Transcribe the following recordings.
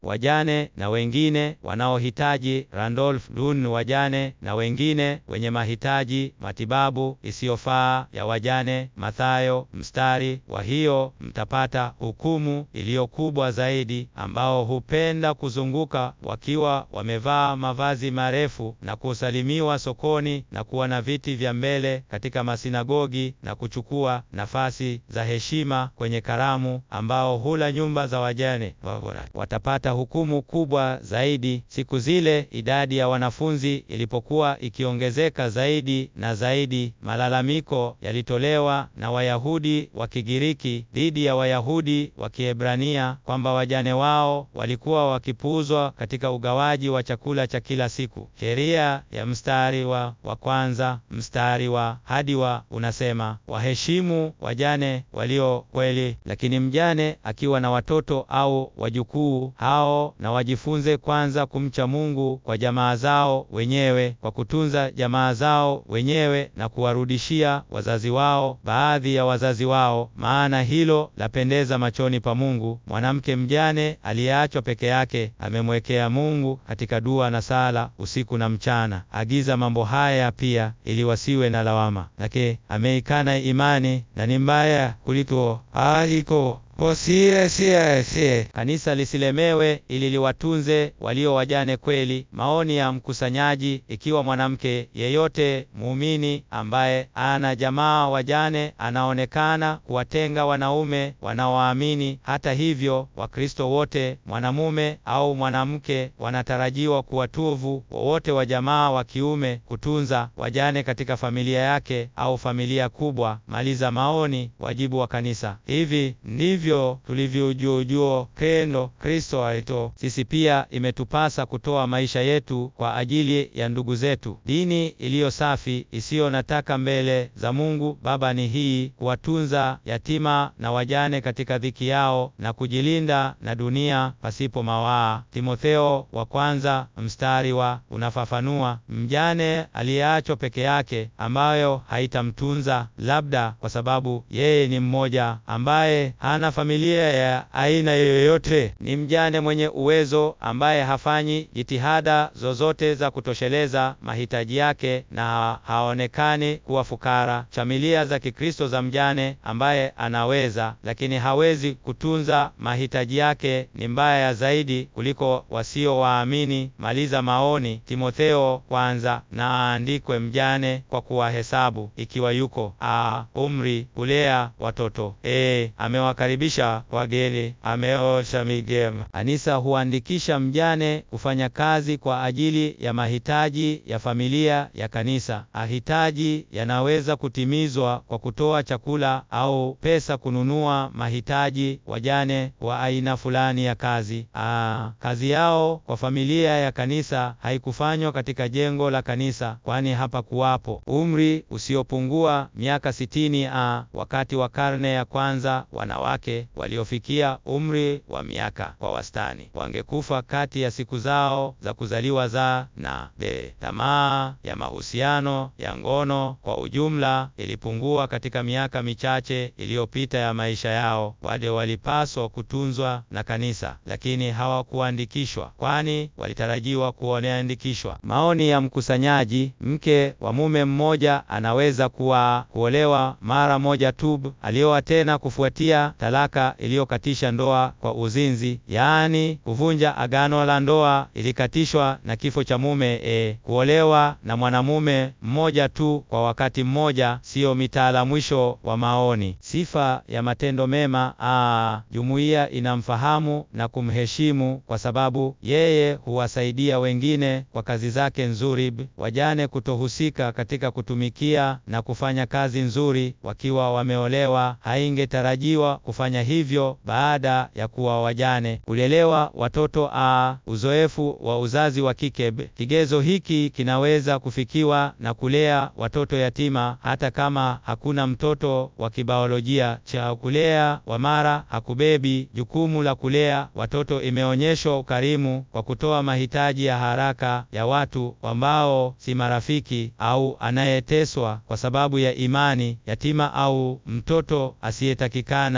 wajane na wengine wanaohitaji Randolph Dun, wajane na wengine wenye mahitaji matibabu isiyofaa ya wajane. Mathayo mstari wa hiyo mtapata hukumu iliyo kubwa zaidi, ambao hupenda kuzunguka wakiwa wamevaa mavazi marefu na kusalimiwa sokoni na kuwa na viti vya mbele katika masinagogi na kuchukua nafasi za heshima kwenye karamu, ambao hula nyumba za wajane. Watapata hukumu kubwa zaidi. Siku zile idadi ya wanafunzi ilipokuwa ikiongezeka zaidi na zaidi, malalamiko yalitolewa na Wayahudi wa Kigiriki dhidi ya Wayahudi wa Kiebrania kwamba wajane wao walikuwa wakipuuzwa katika ugawaji wa chakula cha kila siku. Sheria ya mstari wa wa kwanza mstari wa hadi wa unasema, waheshimu wajane walio kweli, lakini mjane akiwa na watoto au wajukuu hao na wajifunze kwanza kumcha Mungu kwa jamaa zao wenyewe, kwa kutunza jamaa zao wenyewe na kuwarudishia wazazi wao baadhi ya wazazi wao, maana hilo lapendeza machoni pa Mungu. Mwanamke mjane aliyeachwa peke yake amemwekea Mungu katika dua na sala usiku na mchana. Agiza mambo haya pia, ili wasiwe na lawama. Lake ameikana imani na ni mbaya kuliko aliko Siye, siye, siye. Kanisa lisilemewe ili liwatunze walio wajane kweli. Maoni ya mkusanyaji: ikiwa mwanamke yeyote muumini ambaye ana jamaa wajane anaonekana kuwatenga wanaume wanaoamini. Hata hivyo, Wakristo wote, mwanamume au mwanamke, wanatarajiwa kuwatuvu wowote wa jamaa wa kiume kutunza wajane katika familia yake au familia kubwa. Maliza maoni. Wajibu wa kanisa: hivi ndivyo tulivyoujuujua pendo Kristo alito. Sisi pia imetupasa kutoa maisha yetu kwa ajili ya ndugu zetu. Dini iliyo safi isiyo na taka mbele za Mungu Baba ni hii: kuwatunza yatima na wajane katika dhiki yao na kujilinda na dunia pasipo mawaa. Timotheo wa kwanza mstari wa unafafanua mjane aliyeachwa peke yake, ambayo haitamtunza labda kwa sababu yeye ni mmoja ambaye hana familia ya aina yoyote. Ni mjane mwenye uwezo ambaye hafanyi jitihada zozote za kutosheleza mahitaji yake na haonekani kuwa fukara. Familia za Kikristo za mjane ambaye anaweza lakini hawezi kutunza mahitaji yake ni mbaya zaidi kuliko wasio waamini. Maliza maoni. Timotheo kwanza na aandikwe mjane kwa kuwahesabu ikiwa yuko a umri kulea watoto e, amewakaribisha wageni, ameosha migema. Kanisa huandikisha mjane kufanya kazi kwa ajili ya mahitaji ya familia ya kanisa. Mahitaji yanaweza kutimizwa kwa kutoa chakula au pesa kununua mahitaji wajane wa aina fulani ya kazi. Aa, kazi yao kwa familia ya kanisa haikufanywa katika jengo la kanisa, kwani hapa kuwapo umri usiopungua miaka sitini. A, wakati wa karne ya kwanza wanawake waliofikia umri wa miaka kwa wastani wangekufa kati ya siku zao za kuzaliwa za na be. Tamaa ya mahusiano ya ngono kwa ujumla ilipungua katika miaka michache iliyopita ya maisha yao. Wale walipaswa kutunzwa na kanisa, lakini hawakuandikishwa, kwani walitarajiwa kuoneandikishwa. Maoni ya mkusanyaji: mke wa mume mmoja anaweza kuwa kuolewa mara moja tu, alioa tena kufuatia talaka iliyokatisha ndoa kwa uzinzi, yaani kuvunja agano la ndoa ilikatishwa na kifo cha mume. E, kuolewa na mwanamume mmoja tu kwa wakati mmoja siyo mitaala. Mwisho wa maoni. Sifa ya matendo mema. Aa, jumuiya inamfahamu na kumheshimu kwa sababu yeye huwasaidia wengine kwa kazi zake nzuri. Wajane kutohusika katika kutumikia na kufanya kazi nzuri wakiwa wameolewa, haingetarajiwa kufanya hivyo baada ya kuwa wajane. Kulelewa watoto. A, uzoefu wa uzazi wa kike. Kigezo hiki kinaweza kufikiwa na kulea watoto yatima hata kama hakuna mtoto wa kibaolojia. Cha kulea wa mara hakubebi jukumu la kulea watoto. Imeonyeshwa ukarimu kwa kutoa mahitaji ya haraka ya watu ambao si marafiki au anayeteswa kwa sababu ya imani, yatima au mtoto asiyetakikana aliye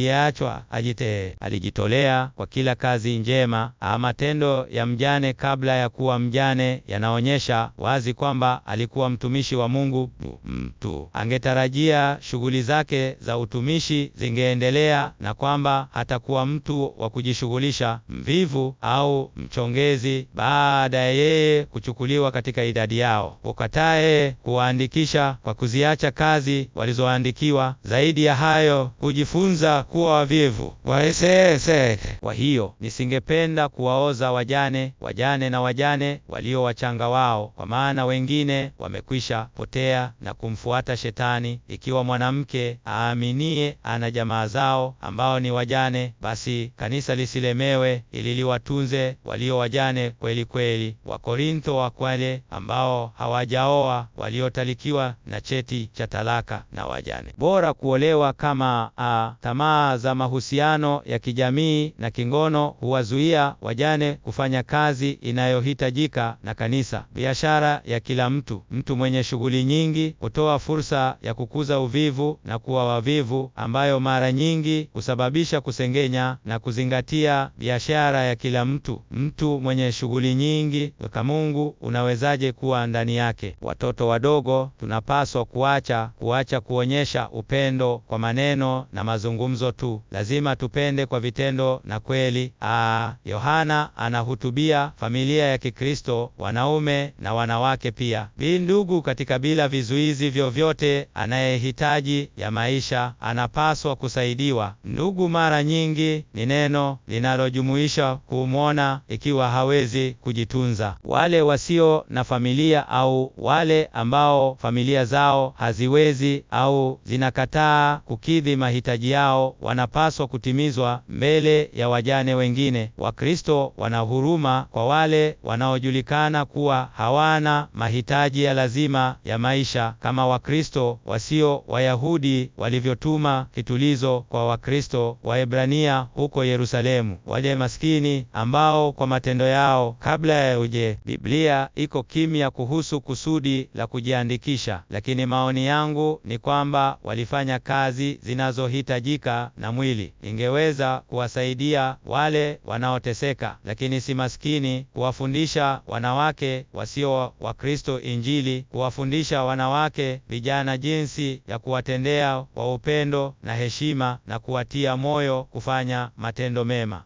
aliyeachwa ajite alijitolea kwa kila kazi njema. Matendo ya mjane kabla ya kuwa mjane yanaonyesha wazi kwamba alikuwa mtumishi wa Mungu. Mtu angetarajia shughuli zake za utumishi zingeendelea na kwamba hatakuwa mtu wa kujishughulisha, mvivu au mchongezi, baada ya yeye kuchukuliwa katika idadi yao. Ukatae kuwaandikisha kwa kuziacha kazi walizoandikiwa. Zaidi ya hayo, kujifunza kuwa wavivu waesese. Kwa hiyo nisingependa kuwaoza wajane, wajane na wajane walio wachanga wao, kwa maana wengine wamekwisha potea na kumfuata Shetani. Ikiwa mwanamke aaminie ana jamaa zao ambao ni wajane, basi kanisa lisilemewe, ili liwatunze walio wajane kweli kweli. Wakorintho wa kwale ambao hawajaoa, waliotalikiwa na cheti cha talaka na wajane. Bora kuolewa kama a tamaa za mahusiano ya kijamii na kingono huwazuia wajane kufanya kazi inayohitajika na kanisa. Biashara ya kila mtu. Mtu mwenye shughuli nyingi hutoa fursa ya kukuza uvivu na kuwa wavivu, ambayo mara nyingi husababisha kusengenya na kuzingatia biashara ya kila mtu. Mtu mwenye shughuli nyingi weka Mungu unawezaje kuwa ndani yake? Watoto wadogo tunapaswa kuacha kuacha kuonyesha upendo kwa maneno na mazungumzo tu. Lazima tupende kwa vitendo na kweli. Aa, Yohana anahutubia familia ya Kikristo, wanaume na wanawake pia. Bi ndugu katika bila vizuizi vyovyote, anayehitaji ya maisha anapaswa kusaidiwa. Ndugu mara nyingi ni neno linalojumuisha kumwona ikiwa hawezi kujitunza. Wale wasio na familia au wale ambao familia zao haziwezi au zinakataa kukidhi mahitaji yao wanapaswa kutimizwa mbele ya wajane wengine. Wakristo wana huruma kwa wale wanaojulikana kuwa hawana mahitaji ya lazima ya maisha, kama Wakristo wasio Wayahudi walivyotuma kitulizo kwa Wakristo Waebrania huko Yerusalemu, wale maskini ambao kwa matendo yao kabla ya uje. Biblia iko kimya kuhusu kusudi la kujiandikisha, lakini maoni yangu ni kwamba walifanya kazi zinazohitajika na mwili. Ingeweza kuwasaidia wale wanaoteseka, lakini si maskini, kuwafundisha wanawake wasio Wakristo Injili, kuwafundisha wanawake vijana jinsi ya kuwatendea kwa upendo na heshima na kuwatia moyo kufanya matendo mema.